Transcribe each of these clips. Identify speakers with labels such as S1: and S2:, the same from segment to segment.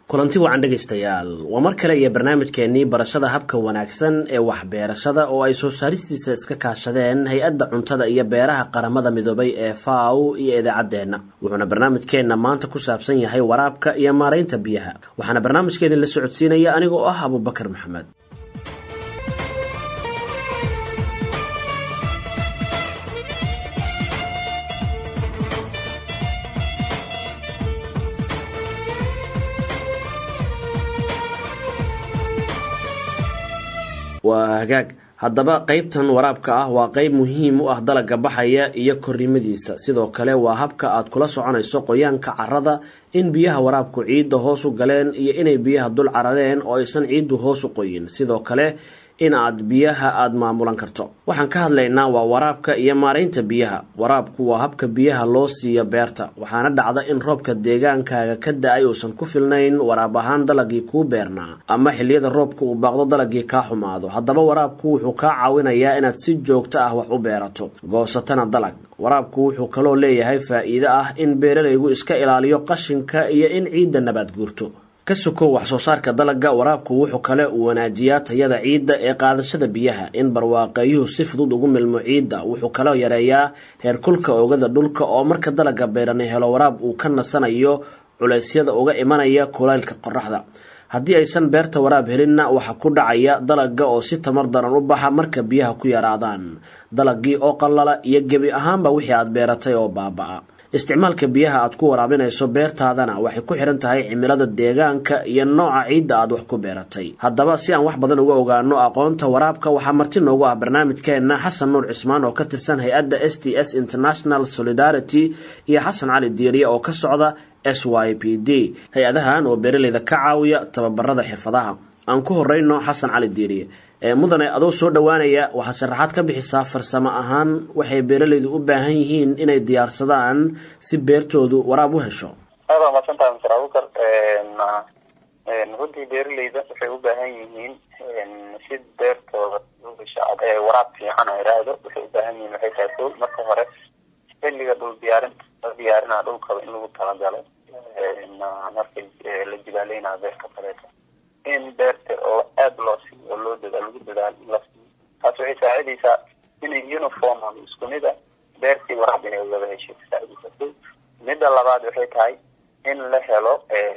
S1: kulanti wacan dhegaystayaal waa mar kale iyo barnaamijkeenii barashada habka wanaagsan ee waxbeerashada oo ay soo saaristiisa iska kaashadeen hay-adda cuntada iyo beeraha qaramada midoobay ee faw iyo idaacaddeenna wuxuuna barnaamijkeenna maanta ku saabsan yahay waraabka iyo maaraynta biyaha waxaana barnaamijkeedin la socodsiinaya aniga oo ah abubakar maxamed waa hagaag haddaba qeybtan waraabka ah waa qeyb muhiim u ah dalaga baxaya iyo korrimadiisa sidoo kale waa habka aad kula soconayso qoyaanka carrada in biyaha waraabku ciidda hoos u galeen iyo inay biyaha dul carareen oo aysan ciiddu hoos u qoyin sidoo kale in aad biyaha aada maamulan karto waxaan ka hadlaynaa waa waraabka iyo maaraynta biyaha waraabku waa habka biyaha loo siiyo beerta waxaana dhacda in roobka deegaankaaga ka da-ay uusan ku filnayn waraab ahaan dalagii kuu beernaa ama xilliyada roobka uu baaqdo dalagii kaa xumaado haddaba waraabku wuxuu kaa caawinayaa inaad si joogto ah wax u beerato goosatana dalag waraabku wuxuu kaloo leeyahay faa-iido ah in beeralaygu iska ilaaliyo qashinka iyo in ciidda nabaad guurto ka sokow wax soo saarka dalagga waraabku wuxuu kale uu wanaajiyaa tayada ciidda ee qaadashada biyaha in barwaaqeeyuhu si fudud ugu milmo ciidda wuxuu kaloo yareeyaa heerkulka oogada dhulka oo marka dalagga beerani helo waraab uu ka nasanayo culeysyada uga imanaya kulaylka qoraxda haddii aysan beerta waraab helinna waxaa ku dhacaya dalagga oo si tamar daran u baxa marka biyaha ku yaraadaan dalagii oo qallala iyo gebi ahaanba wixii aad beeratay oo baaba-a isticmaalka biyaha aad ku waraabinayso beertaadana waxay ku xihan tahay cimilada deegaanka iyo nooca ciidda aad wax ku beeratay haddaba si aan wax badan uga ogaano aqoonta waraabka waxaa marti noogu ah barnaamijkeenna xasan nuur cismaan oo ka tirsan hay-adda s t s international solidarity iyo xasan cali diiriye oo ka socda s y p d hay-adahan oo beeraleyda ka caawiya tababarada xirfadaha aan ku horeyno xasan cali diiriye mudane adoo soo dhowaanaya waxaad sharaxaad ka bixisaa farsamo ahaan waxay beeralaydu u baahan yihiin inay diyaarsadaan si beertoodu waraab u hesho
S2: aad waa maadsantahay mr abukar runtii beeralayda waxay u baahan yihiin si beertooda waraab fiican a iraahdo waxay u baahan yihiin waxay tahay ko marka hore xilliga dhul diyaarinta la diyaarinaa dhulkaba in lagu talagalo marka la jibaaleynayo beerta kaleeto in beerta oo aada loo siiyo oo loo dadaal lagu dadaal in la siiyo taas waxay saacidaysaa inay uniform ama isku mid a beertii waraab inay wada heshay saacidaysa midda labaad waxay tahay in la helo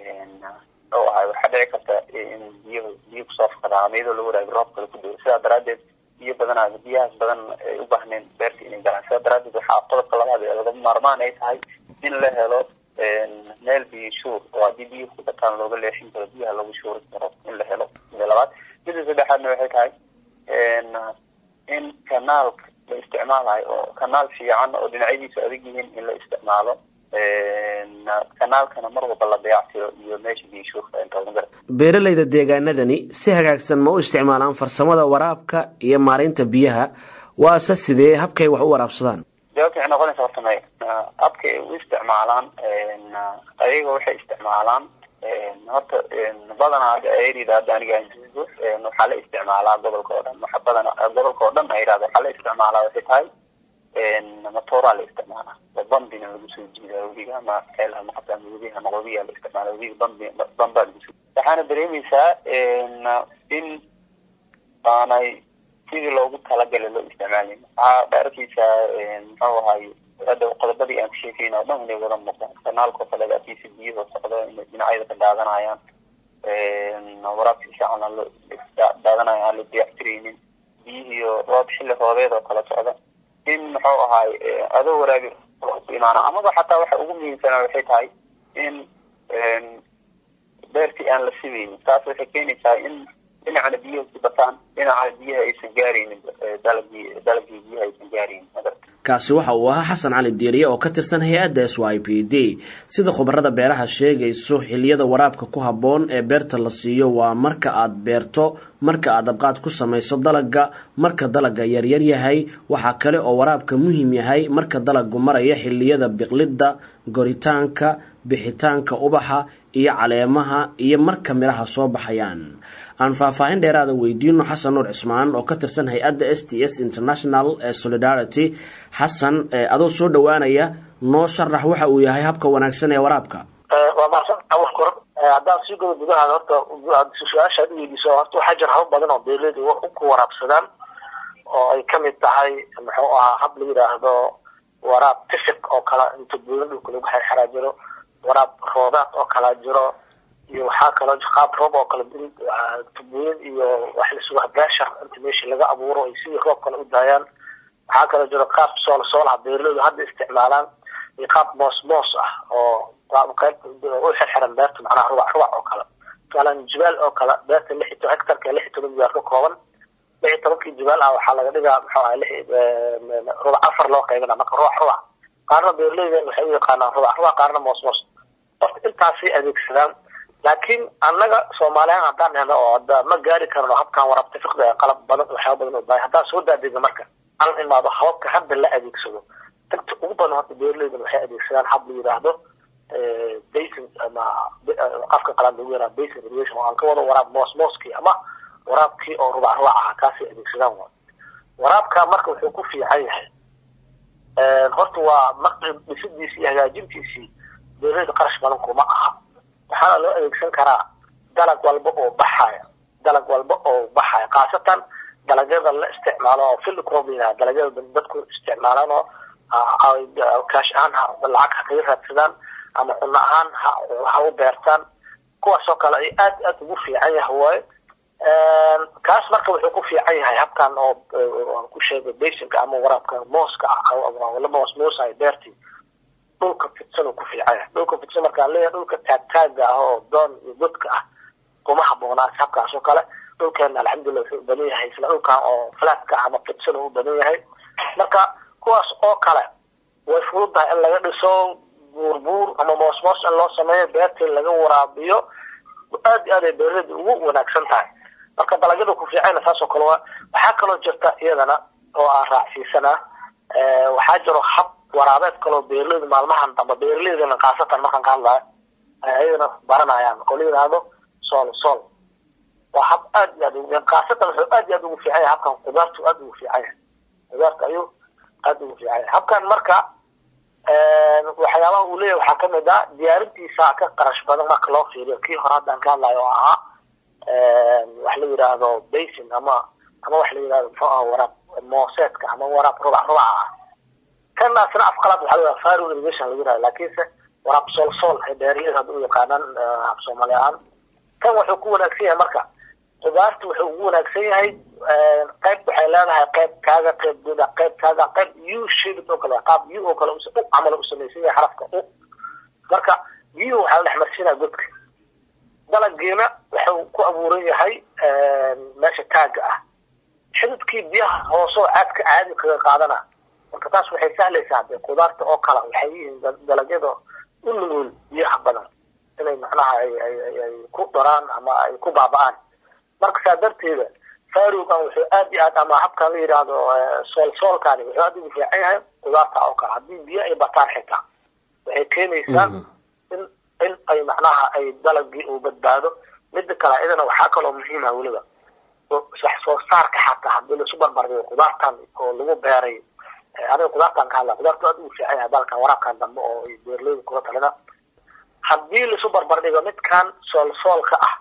S2: oo ahay waxaa dhici karta in biyo biyo kusoo fakadaan ama iyadoo lagu waraabi roob kale ku dao sidaa daraadeed biyo badanaa biyahaas badan ay u baahneen beerta inay galaan sidaa daraadeed waxaa qodobka labaad ee laga maarmaan ay tahay in la helo meel biyo shuur oo haddii biyo ku bataan looga leexin karo biyaha lagu shuuri karo in la helo mida labaad mida saddexaadna waxay tahay in kanaalka la isticmaalayo oo kanaal fiican oo dhinacyadiisu adag yihiin in la isticmaalo kanaalkana mar walba la dayactiro iyo meesha biyo shuurka inta magara
S1: beeralayda deegaanadani si hagaagsan ma u isticmaalaan farsamada waraabka iyo maaraynta biyaha waase sidee habkay wax u waraabsadaan
S2: jawaabta waxay noqonaysa horta maya habka ay u isticmaalaan ayaga waxay isticmaalaan horta badanaa ay yidhahda aniga waxaa la isticmaalaa gobolka oo dhan waxa badana gobolka oo dhan ay yidhahda waxaa la isticmaalaa waxay tahay matooraa la isticmaalaa oo bambina lagu soo jiidaa webiga ama ceel ama qabta ama webiga ama qobiya la isticmaala webiga bambi bambaa lagu soo waxaana dareemaysaa in aanay sidii loogu talagalay loo isticmaalin waxaa arkeysaa muxuu ahaay hadda qodobadii aan ku sheekeyn oo dhan inay wada muuqdaan kanaalkao kale akiisa biyahoo socdo inay dhinacyada ka daadanayaan waraabka fiican aan loo daadanayo aan la diyactireynin biyihiiyo roob xilli roobeed oo kala socda in muxuu ahaay adoo waraabi ku imaana amaba xataa waxa ugu muhiimsanaa waxay tahay in beertii aan la sideynin taas waxay keenaysaa in dhinacana biyaha ku bataan dhinacana biyaha aysan gaaraynin dalagii dalagii biyaha aysan gaaraynin
S1: kaasi waxa uu ahaa xasan cali diiriye oo ka tirsan hay-adda s y p d sida khubarada beeraha sheegayso xiliyada waraabka ku habboon ee beerta la siiyo waa marka aad beerto marka aad abqaad ku samayso dalagga marka dalagga yaryar yahay waxaa kale oo waraabka muhiim yahay marka dalaggu maraya xiliyada biqlidda goritaanka bixitaanka ubaxa iyo caleemaha iyo marka midhaha soo baxayaan aan faahfaahin dheeraada weydiino xasan nuur cismaan oo ka tirsan hay-adda s t s international ee solidarity xasan adoo soo dhowaanaya noo sharax waxa uu yahay habka wanaagsan ee waraabka
S3: waa mahadsan awal kor haddaan sii godo gudahaada horta su-aasha ad uweydiiso horta waxaa jira haba badan oo beeraleyda wax ku waraabsadaan oo ay kamid tahay muxuu ahaa hab la yidhaahdo waraab tifiq oo kale inta buulan dhulka lagu xerxeraa jiro waraab roodaad oo kalaa jiro iyo waxaa kaloo qaab roob oo kale tubooyin iyo wax lisuga beeshar inta meesha laga abuuro ay sidii roob kale u daayaan waxaa kaloo jiro qaab sool soolaha beeraleydu hadda isticmaalaan iyo qaab moos moos ah oo qayb u xirxiran beerta macnaha rubac rubac oo kale tusaalen jibaal oo kale beerta lix iyo hectarka lix iyo toban jibaal ka kooban lix iyo tobankii jibaal ah waxaa laga dhigaa muxuu aha lix rubac afar loo qaybina marka rubac rubac qaarna beeraleyda waxay u yaqaanaan rubac rubac qaarna moos moos horta intaasay adeegsadaan laakiin annaga soomaaliyan haddaan helo oo hadda ma gaari karno habkan warabta fiqda ee qalab badan waxyaaba badan oo baahay haddaan soo daadega marka aan imaado hababka hadda la adeegsado inta ugu badan horta beeraleydan waxay adeegsadaan hab la yidhaahdo basin ama afka qalaan lagu yaraa basin irrigation oo aan ka wado waraab moos mooskii ama waraabkii oo rubac rubac aha kaasay adeegsadaan wa waraabka marka wuxuu ku fiican yahay horta waa maqrib dhisidiisii iyo hagaajintiisii beeraleyda qarash badan kuma aha waxaana loo adeegsan karaa dalag walba oo baxaya dalag walba oo baxaya khaasatan dalagyada la isticmaalo oo field crop yidhaha dalagyada dadku isticmaalaan oo kaash ahaan lacag ha kaga raadsadaan ama cunno ahaan ha ha u beertaan kuwaasoo kale ay aad aad ugu fiican yahay waaye kaas marka wuxuu ku fiican yahay habkan oo aan ku sheegay basinka ama waraabka mooska ah la moos moosayo beertii dhulka fidsan uu ku fiican yahay dhulka fidsan markaan leeyahay dhulka taagtaaga ah oo doon iyo godka ah kuma habboonaan habkaas oo kale dhulkeena alxamdulillah wuxuu u badan yahay isla dhulkan oo flatka ama fidsan uu u badan yahay marka kuwaas oo kale way fududahay in laga dhiso buurbuur ama moosmoos in loo sameeyo beertii laga waraabiyo aad iyo aad ay beeraleyda ugu wanaagsan tahay marka dalagyada ku fiicana saas oo kale waa waxaa kaloo jirta iyadana oo aan raacsiisanaa waxaa jiro hab waraabeed kaloo beeraleyda maalmahan dambe beeraleydana khaasatan markaan ka hadlayo ayadana baranayaan oo la yidhaahdo sool sool waa hab aad iyo aad khaasatan wuxuu aad iyo aad ugu fiican yahay habkan qudaartu aad ugu fiican yahay qudaarta ayuu aad ugu fiican yahay habkan marka waxyaabaha uu leeyahay waxaa kamid ah diyaarintiisa ka qarash badan marka loo fiiriyo kii hore haddaan ka hadlayo oo ahaa wax la yidhaahdo basin ama ama wax la yidhahdo muxuu aha waraab mooseedka ama waraab rubac rubaca ah kanaasna afqalaad waxaa la faro irrigation lagu yidhahdo laakiinse waraab sool sool ay beeraleyda hadda u yaqaanaan af soomaali ahaan kan wuxuu ku wanaagsan yahay marka qudaarta wuxuu ugu wanaagsan yahay qayb waxay leedahay qayb kaaga qayb guda qayb kaaga qayb u shaded oo kale qaab u oo kale u camal u samaysan yahay xarafka u marka u waxaa la dhex marsiinaya godka dalagiina wuxuu ku abuuran yahay meesha taaga ah xididkii biyaha hoosoo caadka caadi kaga qaadana marka taas waxay sahlaysaa de qudaarta oo kale waxay yihiin dalagyada u nugul biyaha badan inay macnaha ay ay ku daraan ama ay ku baaba'aan marka saa darteeda farugan wuxuu aad iyo aad ama habkan la yidhaahdo sool soolkani wuxuu aad ugu fiican yahay qudaarta oo kale haddii biyo ay bataan xitaa waxay keenaysaa in in ay macnaha ay dalagii uu badbaado mida kale iyadana waxaa kaloo muhiima weliba wax soo saarka xataa haddii laisu barbardhigo qudaartan oo lagu beeray aniga qudaartan ka hadla qudaartu aad ugu fiican yahay balkan waraabkan dambe oo ay beerleyda kula talina haddii laisu barbardhigo midkan sool soolka ah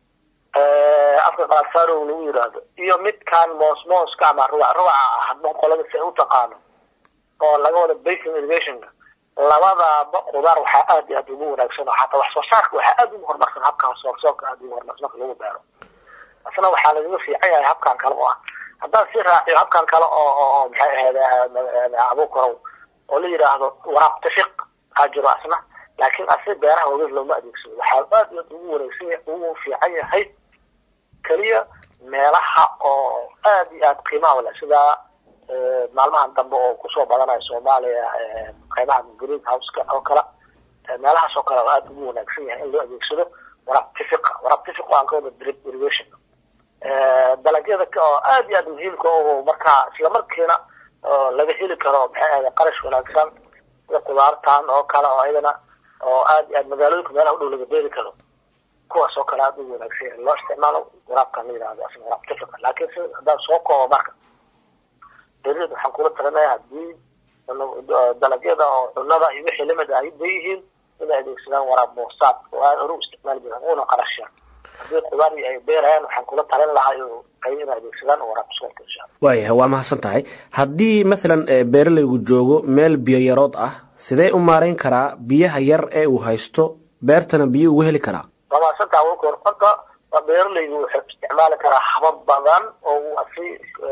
S3: afka qalaad farow lagu yidhaahdo iyo midkan moos mooska ama rubac rubaca ah hadba qolada si ay u taqaano oo laga wada basin irrigationka labadaaba qudaar waxaa aad iyo aad ugu wanaagsan oo xataa wax soo saarka waxaa aad ugu horumarsan habkan sool soolka aad ugu horumarsan marka lagu beero asna waxaa lagaga fiican yahay habkan kale oo ah haddaan sii raaciyo habkan kale oo oo maxay ahayd abuukarow oo la yidhaahdo waraab tafiq aa jiro asna laakiin asi beeraha wageed looma adeegsado waxaa aad iyo aad ugu wanaagsan yahay ugu fiican yahay keliya meelaha oo aad iyo aad qiimaha wale sida maalmahan dambe oo kusoo badanayo soomaaliya qaybaha green houseka oo kale meelahaas oo kale oo aad ugu wanaagsan yahay in loo adeegsado waraab tifiqa waraab tifiq aan ka wada drip irrigation dalagyada oo aad iyo aad muhiimka oo markaa isla markiina laga heli karo maxay ahayd qarash wanaagsan sida qudaartan oo kale oo iyadana oo aad iyo aad magaalooyinka meelaha u dhow laga beeri karo kuwaas oo kale aad ugu wanaagsan yahay loo isticmaalo waraabkan la yidhahdo asna waraab tifiqa laakiin si haddaan soo koobo marka beeraleyda waxaan kula talinaya haddii dalagyada oo cunada iyo wixii lamid ah ay yihiin inay adeegsadaan waraab moosaad oo aada hore u isticmaali jiraan una qarashaan haddii qudaari ay beerayaan waxaan kula talin lahaa ay inay adeegsadaan waraab suulka insha alla
S1: waayahay waa mahadsan tahay haddii mathalan beeralaygu joogo meel biyo yarood ah sidee u maarayn karaa biyaha yar ee uu haysto beertana biyo ugu heli karaa
S3: waa mahadsantaha wakor horta beeralaygu wuxuu isticmaali karaa habab badan oo uu asi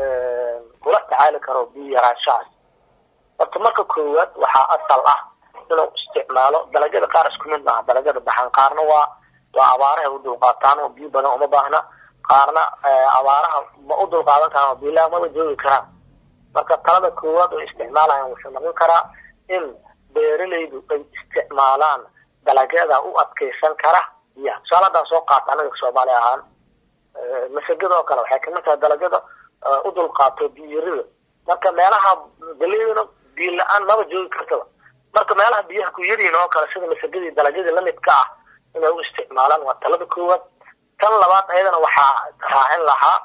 S3: kula tacaali karo biyo yaraanshahaas horta marka koowaad waxaa asal ah inuu isticmaalo dalagyada qaar isku mid maaha dalagyada baxan qaarna waa waa abaaraha u dulqaataan oo biyo badan uma baahna qaarna abaaraha ma u dulqaadan karaan oo biilaha maba joogi karaan marka talada koowaad oo isticmaalayan wuxuu noqon karaa in beeralaydu ay isticmaalaan dalagyada u adkeysan kara biyaha tusaale haddaan soo qaata anaga soomaali ahaan masagada oo kale waxay kamid tahay dalagyada u dulqaato biyirida marka meelaha galeydana biyo la-aan maba joogi kartaba marka meelaha biyaha ku yaryihin oo kale sida masagadii dalagyadii lamidka ah inay u isticmaalaan waa talada koowaad tan labaad ayadana waxaa raacin lahaa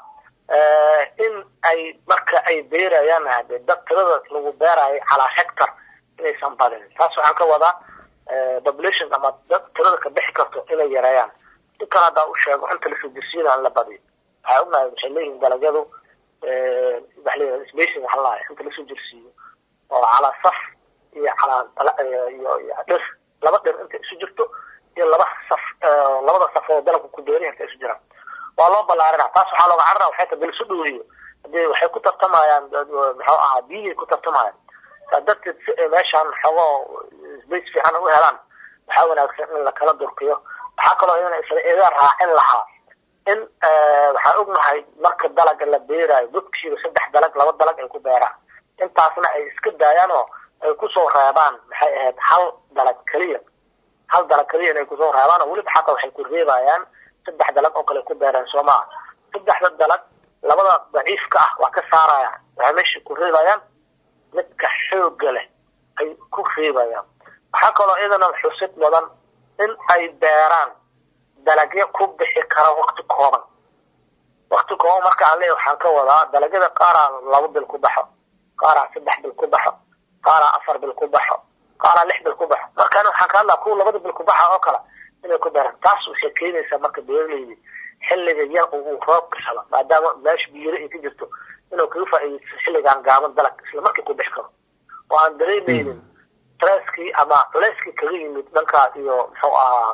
S3: in ay marka ay beerayaan hade dad tirada lagu beerayo calaa hectar inaysan badinin taas waxaan ka wadaa population ama dad tirada ka bixi karto inay yareeyaan si kale haddaa u sheego inta lasoo dirsiina aan la badiyo waxay ognahay waxay leeyihin dalagyadu waxa leeyahay spacing waxaa lahay inta lasoo dirsiiyo oo calaa saf iyo calaa iyo dhir laba dhir inta isu jirto iyo laba saf labada saf oo dalabka ku beeri inta isu jiraan waa loo ballaarina taas waxaa looga carara waxay ta bil isu dhoweeyo hadee waxay ku tartamayaan muxuu ahaa biyihii ku tartamayaan saa darteed si ay meeshaan xogoo space fiican u helaan waxaa wanaagsan in lakala durkiyo waxaa kaloo iyana isla iga raacin lahaa in waxaan ognahay marka dalaga la beeraayo godkiiba saddex dalag laba dalag ay ku beeraan intaasna ay iska daayaan oo ay kusoo reebaan maxay ahayd hal dalag keliya hal dalag keliya inay kusoo reebaan oo weliba xataa waxay ku reebayaan saddex dalag oo kale ku beereen soo maha saddexda dalag labada daciifka ah waa ka saarayaan waxay meesha ku reebayaan midka xooga leh ay ku reebayaan waxaa kaloo iyadana xusid mudan in ay beeraan dalagyo ku bixi kara wakti kooban wakti kooban marka aan leeyahay waxaan ka wadaa dalagyada qaaraa laba bil ku baxo qaaraa saddex bil ku baxo qaaraa afar bil ku baxo qaaraa lix bil ku baxo markaan waxaan ka hadlaa kuwa labada bil ku baxa oo kale inay ku beeraan taas waxay keenaysaa marka beeraleydi xilliga yar uu roobka helo maadaama meesha biyiro ay ka jirto inuu kaga faa'iidaysto xilligaan gaaban dalag isla markii ku bixi karo oo aan dareemaynin stresskii ama culeyskii kaga yimid dhankaas iyo muxuu ahaa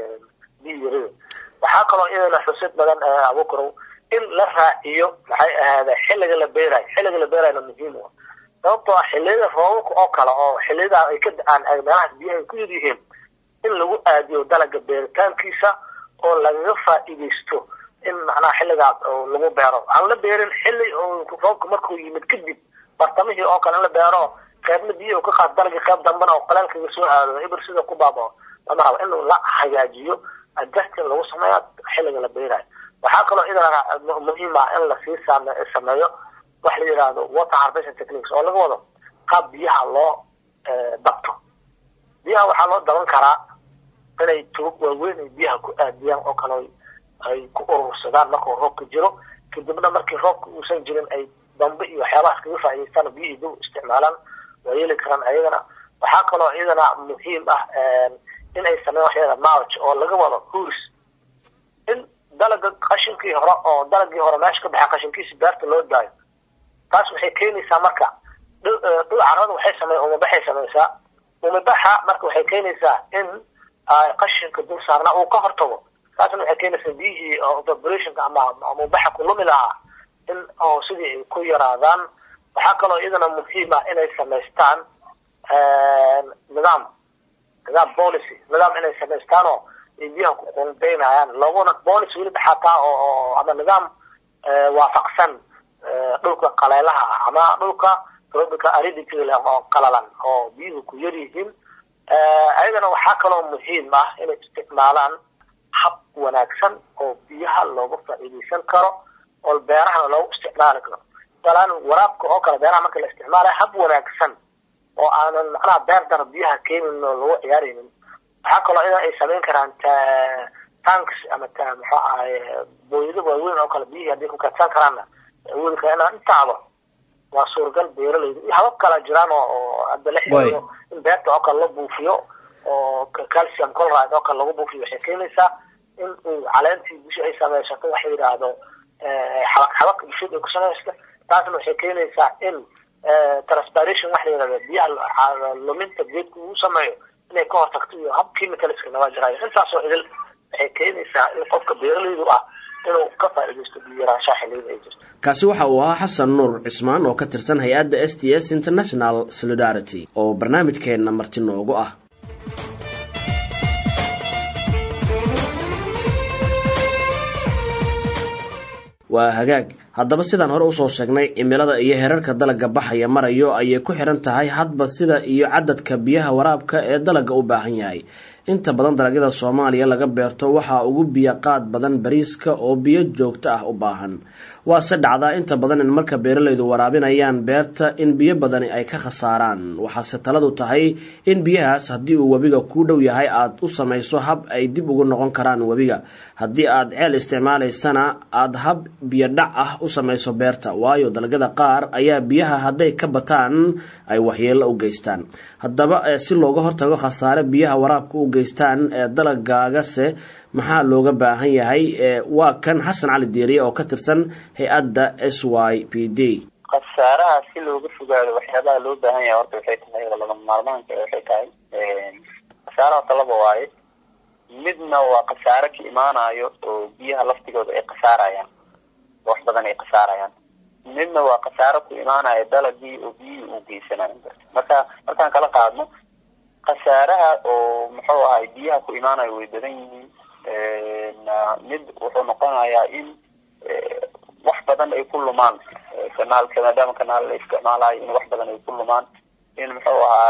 S3: biyirida waxaa kaloo iyadana xusid badan abukarow in la raaciyo maxay ahaada xilliga la beerayo xilliga la beerayona muhiim u sababtoo ah xilliyada roobabka oo kale oo xilliyada ay ka da-aan meelahaas biyaha ay ku yar yihiin in lagu aadiyo dalaga beeritaankiisa oo lagaga faa'iidaysto in macnaha xilligaas lagu beero aan la beerin xilli roobka markuu yimid kadib bartamihii oo kale in la beero qeybna biyo ka qaad dalagii qeyb dambana oo qalaalkaga soo aado ibir sida ku baabao lama rabo in la hagaajiyo adjustin lagu sameeyo xilliga la beerayo waxaa kaloo idana muhiim ah in lasii sameeyo wax la yidhaahdo water harvesting techniques oo laga wado qaab biyaha loo dabto biyaha waxaa loo daban karaa inay tubag waaweyn ay biyaha ku aadiyaan oo kale ay ku urursadaan markuu roobka jiro kadibna markii roobka uusan jirin ay dambe iyo waxyaabahaas kaga faa'idaystaan biyihii dib isticmaalaan waa yeeli karaan ayagana waxaa kaloo iyadana muhiim ah in ay sameeyaan waxyada march oo laga wado huurs in dalaga qashinkii hore oo dalagii hore meesha ka baxa qashinkiisa beerta loo daayo taas waxay keenaysaa marka dhul carrada waxay samey umabaxay samaysaa umabaxa marka waxay keenaysaa in qashinka dul saarna uu ka hortago taasna waxay keenaysaa biyihii evaporationka ama umabaxa ku lumi lahaa in oo sidii ay ku yaraadaan waxaa kaloo iyadana muhiim ah inay samaystaan nidaam nidaam policy nidaam inay samaystaan oo ay biyaha ku qunbeynayaan laguna policy weliba xataa oo ama nidaam waafaqsan dhulka qaleelaha ah ama dhulka tropical aridity leh oo qalalan oo biyuhu ku yar yihiin ayagana waxaa kaloo muhiim ah inay isticmaalaan hab wanaagsan oo biyaha looga faa'iidaysan karo oo beerahana loogu isticmaali karo talaan waraabka oo kale beeraha marka la isticmaalayo hab wanaagsan oo aanan macnaha beer dara biyaha keenin oo lagu ciyaaraynin waxaa kaloo idan ay samayn karaan tanks ama muxuu ahay booyado waaweyn oo kale biyihii hadday ku kaadsan karaanna awoodi kara inaan intaaba waa suuragal beeralayda iyo habab kala jiraan oo hadda la xiriiro in beerta oo kale la buufiyo oo calcium coloride oo kale lagu buufiyo waxay keenaysaa in uu caleentii busha ay samaysato waxa yidhaahdo xabaq xabaq bulshada ay ku samaysta taasna waxay keenaysaa in transpiration waxa yidhahda biyaha luminta geedka uu sameeyo inay ka hortagto iyo hab chemicalska naga jiraayo intaasoo idil waxay keenaysaa in qofka beeralaydu ah inuu ka faa'iidaysto biyo yaraanshaha xilliyada ay jirto
S1: kaasi waxa uu ahaa xasan nuur cismaan oo ka tirsan hay-adda s t s international solidarity oo barnaamijkeenna marti noogu ah waa hagaag haddaba sidaan hore usoo sheegnay cimilada iyo herarka dalagga baxaya marayo ayay ku xiran tahay hadba sida iyo cadadka biyaha waraabka ee dalagga u baahan yahay inta badan dalagyada soomaaliya laga beerto waxaa ugu biyo qaad badan bariiska oo biyo joogto ah u baahan waase dhacdaa inta badan in marka beeralaydu waraabinayaan beerta in biyo badani ay ka khasaaraan waxaase taladu tahay in biyahaas haddii uu webiga kuu dhow yahay aad u samayso hab ay dib ugu noqon karaan webiga haddii aad ceel isticmaalaysana aada hab biyo dhac ah u samayso beerta waayo dalagyada qaar ayaa biyaha hadday ka bataan ay waxyeello u geystaan haddaba si looga hortago khasaare biyaha waraabka u geystaan ee dalagaagase maxaa looga baahan yahay waa kan xasan cali diiriye oo ka tirsan hay-adda s y p d
S2: khasaaraha si looga fogaado waxyaabaha loo baahan yahay horta waxay tahay oo lagama maarmaanka waxay tahay khasaaraha talaba waaye midna waa khasaare ka imaanayo oo biyaha laftigooda ay khasaarayaan wax badan ay khasaarayaan midna waa khasaaro ku imaanaya dalagii oo biyihii uu geysanayo marka markaan kala qaadno khasaaraha oo muxuu ahay biyaha ku imaanayo way badan yihiin mid wuxuu noqonayaa in wax badan ay ku lumaan kanaalka maadaama kanaal la isticmaalayo in wax badan ay ku lumaan in muxuu ahaa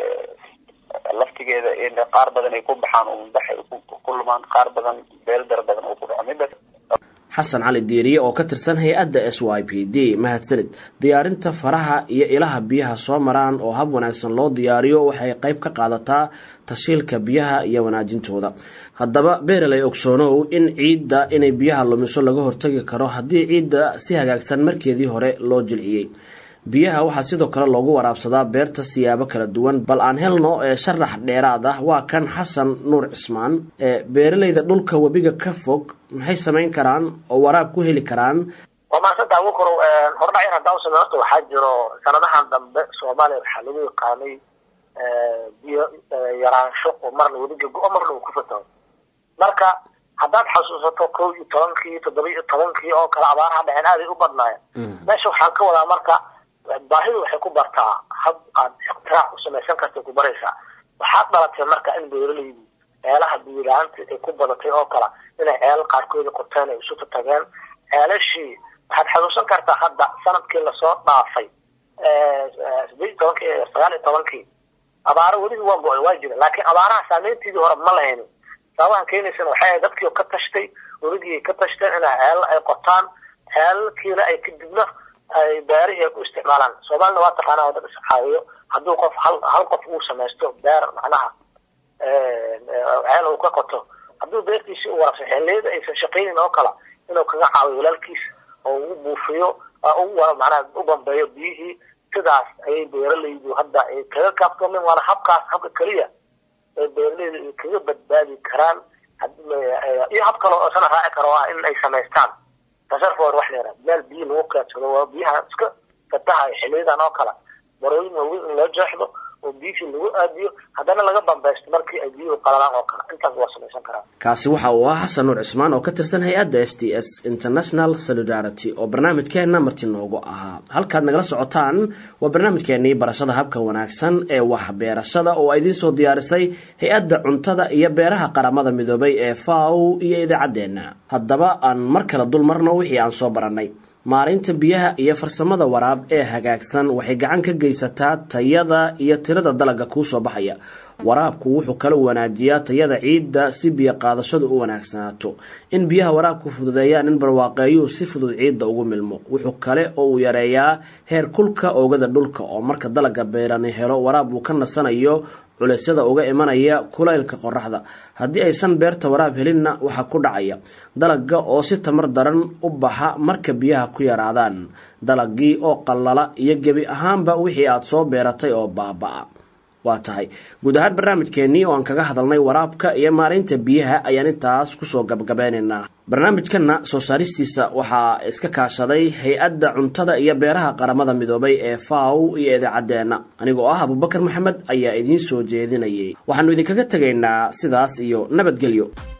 S2: laftigeeda in qaar badan ay ku baxaan umbax ay ku lumaan qaar badan beeldar badan oo ku dhaco midas
S1: xasan cali diiriye oo ka tirsan hay-adda s y p d mahadsanid diyaarinta faraha iyo ilaha biyaha soo maraan oo hab wanaagsan loo diyaariyo waxay qayb ka qaadataa tashiilka biyaha iyo wanaajintooda haddaba beeraley ogsoonow in ciidda inay biyaha lumiso laga hortagi karo haddii ciidda si hagaagsan markeedii hore loo jilciyey biyaha waxaa sidoo kale loogu waraabsadaa beerta siyaabo kala duwan bal aan helno ee sharax dheeraad ah waa kan xasan nuur cismaan ee beeralayda dhulka webiga ka fog maxay samayn karaan oo waraab ku heli karaan
S3: waa maasanta ugu koro hordhac yar haddaan usame horta waxaa jiro sanadahan dambe soomaaliya waxaa lagu yaqaanay biyo yaraansho oo marna webiga go-o marna uu ku fataho marka haddaad xasuusato kow iyo tobankii toddoba iyo tobankii oo kale abaaraha dhaceen aaday u badnaayeen meesha waxaan ka wadaa marka baahidu waxay ku bartaa hab aad iqtiraac u samaysan kartay ku baraysaa waxaad dhalatay marka in beeralaydu ceelaha biyilaanta ay ku badatay oo kale inay ceelal qaarkooda qorteen ay isuta tageen ceelashii waxaad xasuusan kartaa hadda sanadkii lasoo dhaafay sideed iyo tobankii sagaal iyo tobankii abaaro weliba waa go-ay waa jira laakiin abaaraha saameyntiidii hore ma lahaynin sababahan keenaysana waxay ahayd dadkii ka tashtay weligii ka tashteen inay ceelal ay qotaan ceelalkiina ay kadibna ay beerihii ay ku isticmaalaan soomaalina waa taqaanaa wadad iscaawiyo hadduu qof hal hal qof uu samaysto beer macnaha ceel uu ka qoto hadduu beertiisii u warabsa xilliyada aysan shaqaynin oo kale inuu kaga caawiyo walaalkiis oo u buufiyo macnaha u bambeeyo biyihii sidaas ayay beeralaydu hadda ay kaga kaaftoomeen waana habkaas habka keliya ee beeralaydu ay kaga badbaadi karaan iyo hab kale oo sana raaci karo ah in ay samaystaan tasarfor wax leera meel biyo lagu kaadsado waa biyaha iska fatahayo xiliyadan oo kale barooyin waaweyn in loo jeexdo oo biyihii lagu aadiyo haddana laga bambeysto markii ay biyuhu qalalaan oo kale intaas waa samaysan karaa
S1: kaasi waxa uu ahaa xasan nuur cismaan oo ka tirsan hay-adda s t s international solidarity oo barnaamijkeenna marti noogu ahaa halkaad nagala socotaan waa barnaamijkeenii barashada habka wanaagsan ee waxbeerashada oo idiin soo diyaarisay hay-adda cuntada iyo beeraha qaramada midoobay ee faw iyo idaacaddeenna haddaba aan mar kale dul marno wixii aan soo barannay maareynta biyaha iyo farsamada waraab ee hagaagsan waxay gacan ka geysataa tayada iyo tirada dalagga kuu soo baxaya waraabku wuxuu kala wanaajiyaa tayada ciidda si biyo qaadashadu u wanaagsanaato in biyaha waraabku fududeeyaan in barwaaqeeyuhu si fudud ciidda ugu milmo wuxuu kale oo uu yareeyaa heer kulka oogada dhulka oo marka dalagga beerani helo waraab uu ka nasanayo culeysyada uga imanaya kulaylka qoraxda haddii aysan beerta waraab helinna waxaa ku dhacaya dalagga oo si tamar daran u baxa marka biyaha ku yaraadaan dalagii oo qallala iyo gebi ahaanba wixii aad soo beeratay oo baaba-a waa tahay guud ahaan barnaamijkeennii oo aan kaga hadalnay waraabka iyo maaraynta biyaha ayaan intaas kusoo gabgabeynaynaa barnaamijkanna soo saaristiisa waxaa iska kaashaday hay-adda cuntada iyo beeraha qaramada midoobay ee faw iyo idaacadeenna anigoo ah abubakar maxamed ayaa idiin soo jeedinayay waxaanu idinkaga tegaynaa sidaas iyo nabadgelyo